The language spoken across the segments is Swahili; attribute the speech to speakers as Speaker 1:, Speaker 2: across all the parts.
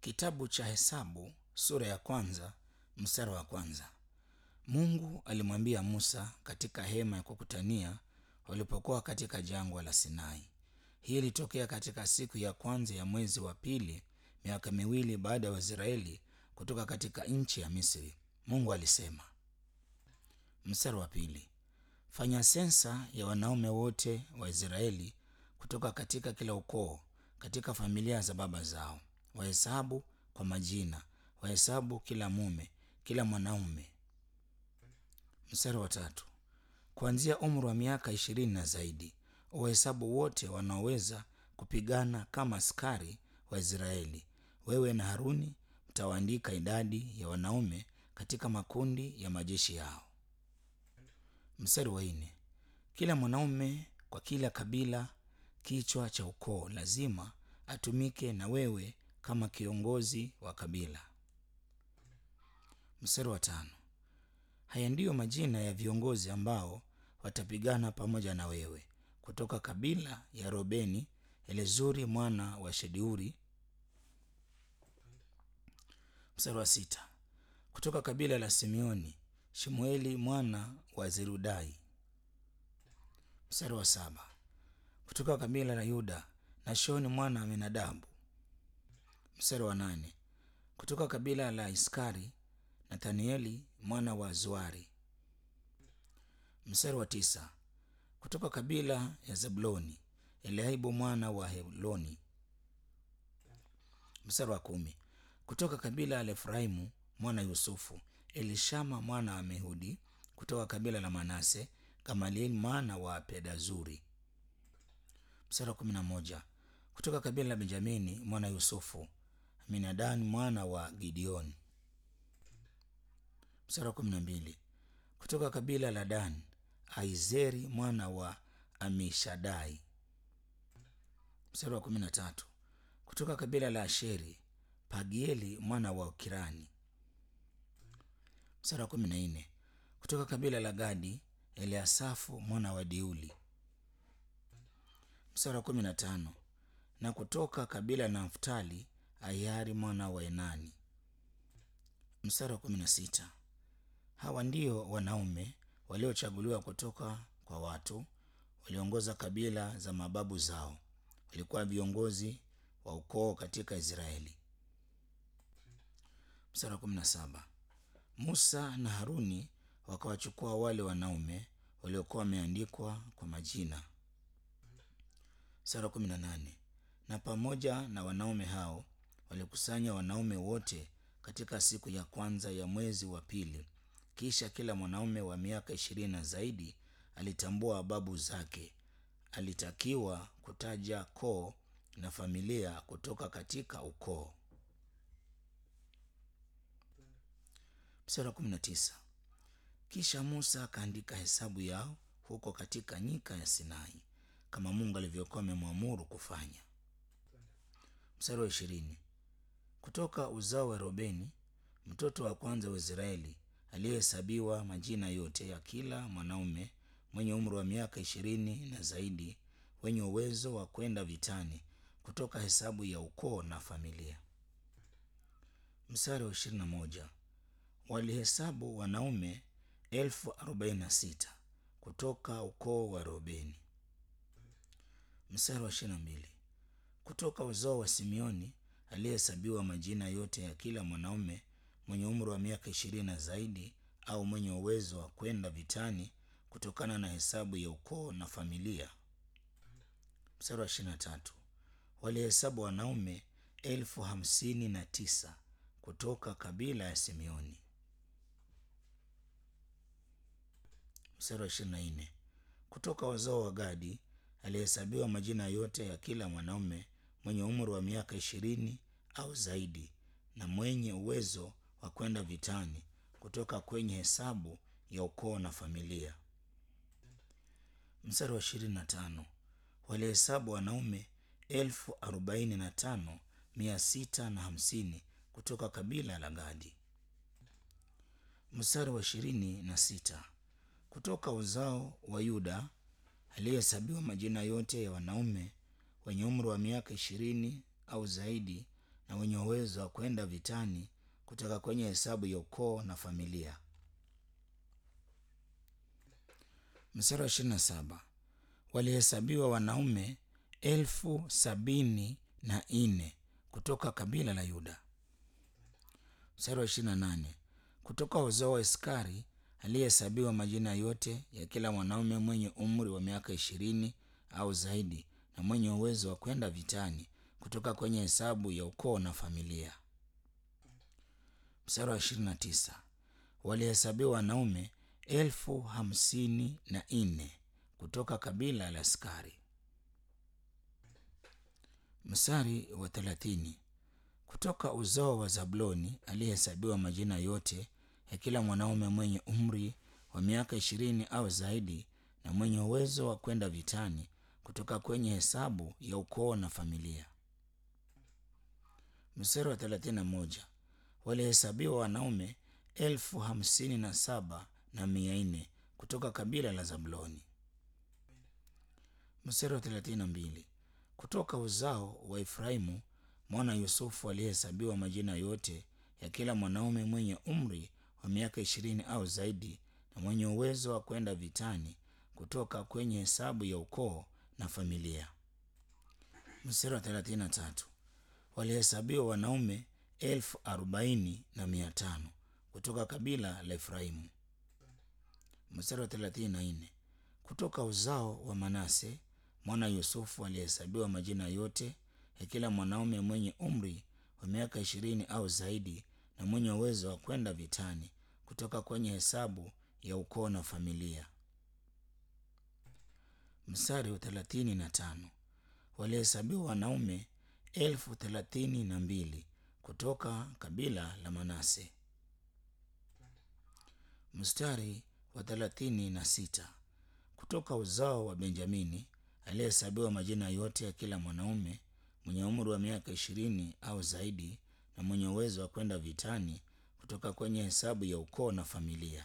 Speaker 1: Kitabu cha Hesabu sura ya kwanza mstari wa kwanza. Mungu alimwambia Musa katika hema ya kukutania walipokuwa katika jangwa la Sinai. Hii ilitokea katika siku ya kwanza ya mwezi wa pili, miaka miwili baada ya Waisraeli kutoka katika nchi ya Misri. Mungu alisema. Mstari wa pili, fanya sensa ya wanaume wote wa Israeli kutoka katika kila ukoo, katika familia za baba zao, wahesabu kwa majina, wahesabu kila mume, kila mwanaume. Mstari wa tatu, kuanzia umri wa miaka ishirini na zaidi, wahesabu wote wanaoweza kupigana kama askari wa Israeli. Wewe na Haruni mtawaandika idadi ya wanaume katika makundi ya majeshi yao. Mstari wa nne, kila mwanaume kwa kila kabila, kichwa cha ukoo, lazima atumike na wewe kama kiongozi wa kabila. Mstari wa tano, haya ndiyo majina ya viongozi ambao watapigana pamoja na wewe kutoka kabila ya Robeni, Elezuri mwana wa Sheduri. Mstari wa sita, kutoka kabila la Simeoni, Shemueli mwana wa Zerudai. Mstari wa saba, kutoka kabila la Yuda, Nashoni mwana wa Aminadabu. Mstari wa nane, kutoka kabila la Iskari, Nathanieli mwana wa Zuari. Mstari wa tisa, kutoka kabila ya Zabuloni, Eliaibu mwana wa Heloni. Mstari wa kumi, kutoka kabila la Efraimu mwana Yusufu, Elishama mwana wa Mehudi. Kutoka kabila la Manase, Gamalieli mwana wa Pedazuri. Mstari wa kumi na moja, kutoka kabila la Benjamini mwana Yusufu, Aminadani mwana wa Gideoni. Mstari wa kumi na mbili, kutoka kabila la Dani, Aizeri mwana wa Amishadai. Mstari wa kumi na tatu, kutoka kabila la Asheri, Pagieli mwana wa Okirani. Mstari wa kumi na nne, kutoka kabila la Gadi, Eliasafu mwana wa Deuli. Mstari wa kumi na tano, na kutoka kabila la Naftali, Ayari mwana wa Enani. Mstari wa kumi na sita, hawa ndio wanaume waliochaguliwa kutoka kwa watu waliongoza kabila za mababu zao, walikuwa viongozi wa ukoo katika Israeli. Mstari wa kumi na saba, Musa na Haruni wakawachukua wale wanaume waliokuwa wameandikwa kwa majina. Mstari wa kumi na nane, na pamoja na wanaume hao walikusanya wanaume wote katika siku ya kwanza ya mwezi wa pili. Kisha kila mwanaume wa miaka ishirini na zaidi alitambua babu zake. Alitakiwa kutaja koo na familia kutoka katika ukoo. Mstari wa kumi na tisa, kisha Musa akaandika hesabu yao huko katika nyika ya Sinai kama Mungu alivyokuwa amemwamuru kufanya. Mstari wa ishirini, kutoka uzao wa Robeni mtoto wa kwanza wa Israeli aliyehesabiwa majina yote ya kila mwanaume mwenye umri wa miaka ishirini na zaidi wenye uwezo wa kwenda vitani kutoka hesabu ya ukoo na familia. Mstari wa ishirini na moja walihesabu wanaume elfu arobaini na sita kutoka ukoo wa Robeni. Mstari wa ishirini na mbili kutoka uzao wa Simeoni aliyehesabiwa majina yote ya kila mwanaume mwenye umri wa miaka ishirini na zaidi au mwenye uwezo wa kwenda vitani kutokana na hesabu ya ukoo na familia. Mstari wa ishirini na tatu walihesabu wanaume elfu hamsini na tisa kutoka kabila ya Simeoni. Mstari wa ishirini na nne kutoka wazao wa Gadi alihesabiwa majina yote ya kila mwanaume mwenye umri wa miaka ishirini au zaidi na mwenye uwezo wa kwenda vitani kutoka kwenye hesabu ya ukoo na familia. Mstari wa ishirini na tano walihesabu wanaume elfu arobaini na tano mia sita na hamsini kutoka kabila la Gadi. Mstari wa ishirini na sita kutoka uzao wa Yuda aliyehesabiwa majina yote ya wanaume wenye umri wa miaka ishirini au zaidi na wenye uwezo wa kwenda vitani kutoka kwenye hesabu ya ukoo na familia. Mstari wa ishirini na saba walihesabiwa wanaume elfu sabini na nne kutoka kabila la Yuda. Mstari wa ishirini na nane kutoka uzao wa Iskari aliyehesabiwa majina yote ya kila mwanaume mwenye umri wa miaka ishirini au zaidi na mwenye uwezo wa kwenda vitani kutoka kwenye hesabu ya ukoo na familia. Mstari wa ishirini na tisa walihesabiwa wanaume elfu hamsini na nne kutoka kabila la Iskari. Mstari wa thelathini kutoka uzao wa Zabuloni aliyehesabiwa majina yote ya kila mwanaume mwenye umri wa miaka ishirini au zaidi na mwenye uwezo wa kwenda vitani kutoka kwenye hesabu ya ukoo na familia. Mstari wa thelathini na moja walihesabiwa wanaume elfu hamsini na saba na mia nne kutoka kabila la Zabuloni. Mstari wa thelathini na mbili kutoka uzao wa Efraimu mwana Yusufu aliyehesabiwa majina yote ya kila mwanaume mwenye umri wa miaka ishirini au zaidi na mwenye uwezo wa kwenda vitani kutoka kwenye hesabu ya ukoo na familia. Mstari wa thelathini na tatu walihesabiwa wanaume elfu arobaini na mia tano kutoka kabila la Efraimu. Mstari wa thelathini na nne kutoka uzao wa Manase mwana Yusufu alihesabiwa majina yote ya kila mwanaume mwenye umri wa miaka ishirini au zaidi na mwenye uwezo wa kwenda vitani kutoka kwenye hesabu ya ukoo na familia. Mstari wa thelathini na tano walihesabiwa wanaume elfu thelathini na mbili kutoka kabila la Manase. Mstari wa thelathini na sita kutoka uzao wa Benjamini aliyehesabiwa majina yote ya kila mwanaume mwenye umri wa miaka ishirini au zaidi na mwenye uwezo wa kwenda vitani kutoka kwenye hesabu ya ukoo na familia.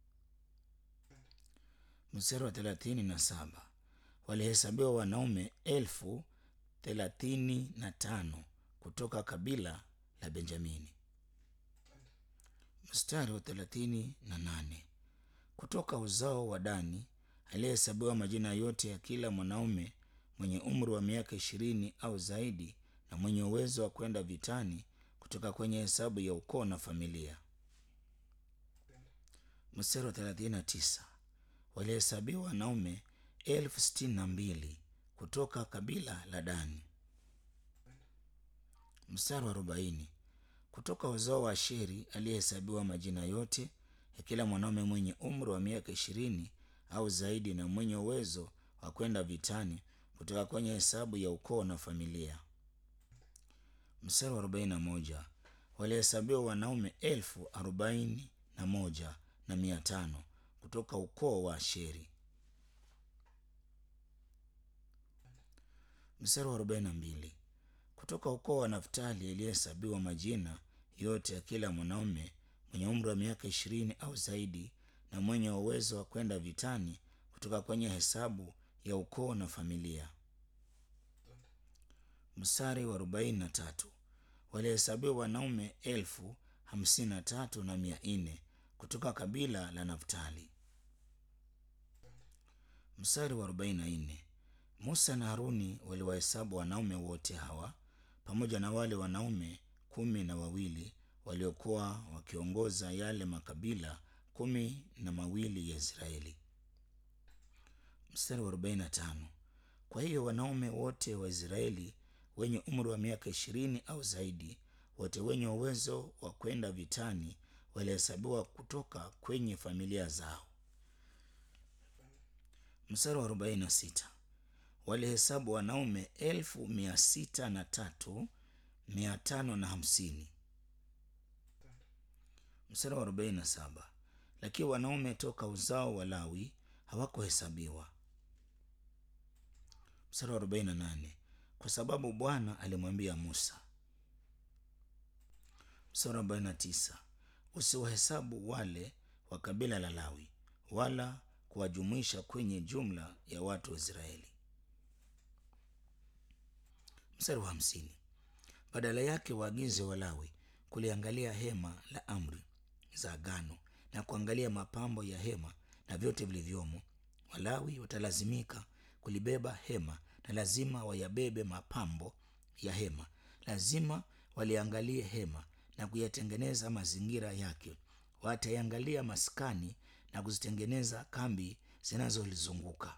Speaker 1: Mstari wa thelathini na saba walihesabiwa wanaume elfu thelathini na tano kutoka kabila la Benjamini. Mstari wa thelathini na nane kutoka uzao wa Dani aliyehesabiwa majina yote ya kila mwanaume mwenye umri wa miaka ishirini au zaidi na mwenye uwezo wa kwenda vitani kutoka kwenye hesabu ya ukoo na familia. Mstari wa thelathini na tisa walihesabiwa wanaume elfu sitini na mbili kutoka kabila la Dani. Mstari wa arobaini kutoka uzao wa Asheri aliyehesabiwa majina yote ya kila mwanaume mwenye umri wa miaka ishirini au zaidi na mwenye uwezo wa kwenda vitani kutoka kwenye hesabu ya ukoo na familia. Mstari wa arobaini na moja walihesabiwa wanaume elfu arobaini na moja na mia tano kutoka ukoo wa Asheri. Mstari wa arobaini na mbili kutoka ukoo wa Naftali aliyehesabiwa majina yote ya kila mwanaume mwenye umri wa miaka ishirini au zaidi na mwenye uwezo wa kwenda vitani kutoka kwenye hesabu ya ukoo na familia. Mstari wa arobaini na tatu walihesabiwa wanaume elfu hamsini na tatu na mia nne kutoka kabila la Naftali. Mstari wa arobaini na nne Musa na Haruni waliwahesabu wanaume wote hawa pamoja na wale wanaume kumi na wawili waliokuwa wakiongoza yale makabila kumi na mawili ya Israeli. Mstari wa arobaini na tano kwa hiyo wanaume wote wa Israeli wenye umri wa miaka ishirini au zaidi, wote wenye uwezo wa kwenda vitani walihesabiwa kutoka kwenye familia zao. Mstari wa arobaini na sita walihesabu wanaume elfu mia sita na tatu mia tano na hamsini. Mstari wa arobaini na saba lakini wanaume toka uzao wa Lawi hawakuhesabiwa. Mstari wa arobaini na nane kwa sababu Bwana alimwambia Musa. Mstari wa arobaini na tisa usiwahesabu wale wa kabila la Lawi wala kuwajumuisha kwenye jumla ya watu wa Israeli. Mstari wa hamsini Badala yake waagize Walawi kuliangalia hema la amri za agano na kuangalia mapambo ya hema na vyote vilivyomo. Walawi watalazimika kulibeba hema na lazima wayabebe mapambo ya hema. Lazima waliangalie hema na kuyatengeneza mazingira yake. Wataiangalia maskani na kuzitengeneza kambi zinazolizunguka.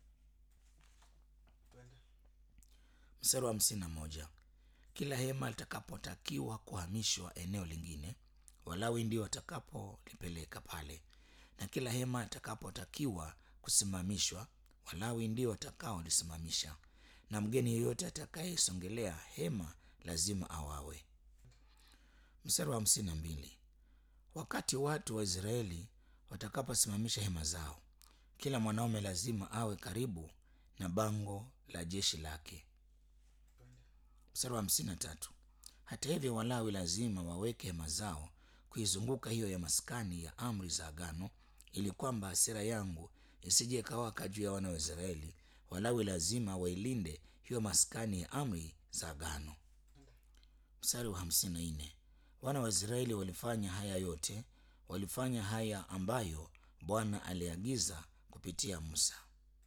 Speaker 1: Mstari wa hamsini na moja. Kila hema litakapotakiwa kuhamishwa eneo lingine, Walawi ndio watakapolipeleka pale, na kila hema litakapotakiwa kusimamishwa, Walawi ndio watakaolisimamisha, na mgeni yeyote atakayesongelea hema lazima awawe. Mstari wa hamsini na mbili. Wakati watu wa Israeli watakaposimamisha hema zao, kila mwanaume lazima awe karibu na bango la jeshi lake. Mstari wa hamsini na tatu. Hata hivyo, Walawi lazima waweke hema zao kuizunguka hiyo ya maskani ya amri za agano, ili kwamba hasira yangu isije ikawaka juu ya wana wa Israeli. Walawi lazima wailinde hiyo maskani ya amri za agano. Mstari wa hamsini na nne. Wana wa Israeli walifanya haya yote, walifanya haya ambayo Bwana aliagiza kupitia Musa.